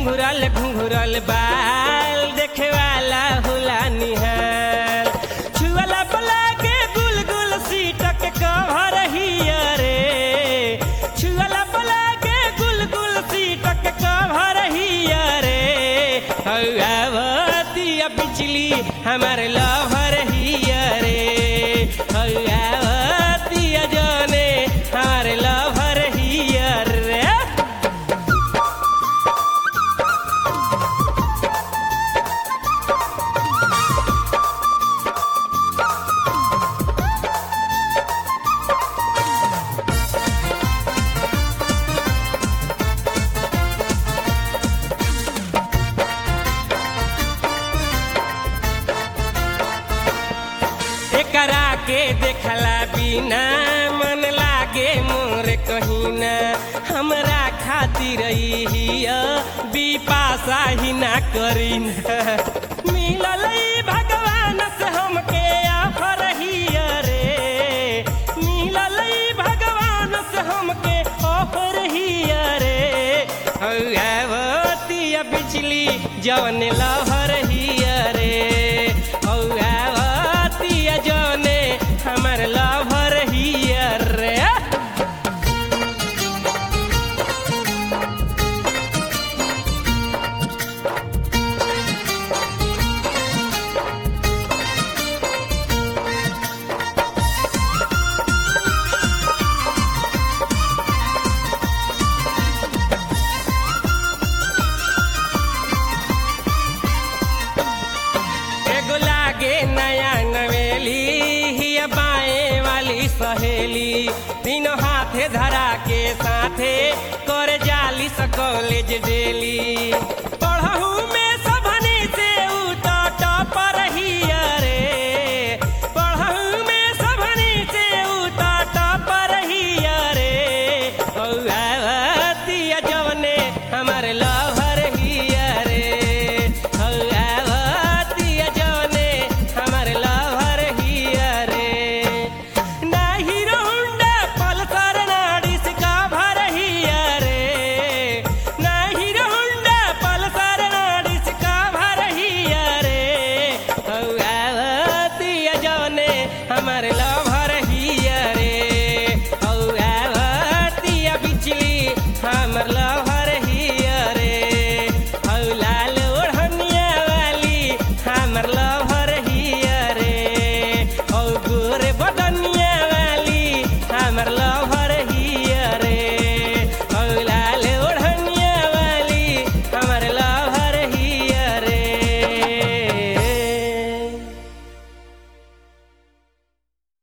घुंघरल घुंघरल बाल देखे वाला होला निहाल छुअला पला के गुल गुल सीटक कभर हिया रे छुअला पला के गुल गुल सीटक कभर हिया रे हौआवतिया बिजली हमार लभर हिया रे हौआवतिया जाने हमार लभर हिया रे एकरा के देखला बिना मन लागे मोर कहीना हमरा खातिर हिया बिपाशा ही ना करीना मिलल ई भगवान से हमके आफर हिया रे मिलल ई भगवान से हमके ऑफर हिया रे हौआवतिया बिजली जवन लहर हिया रे हौआवतिया जवने हमर लहर हिया रे एगो लागे नया नवेली हिया बाएं वाली सहेली तीनों हाथे धरा के साथे कर जाली स कॉलेज डेली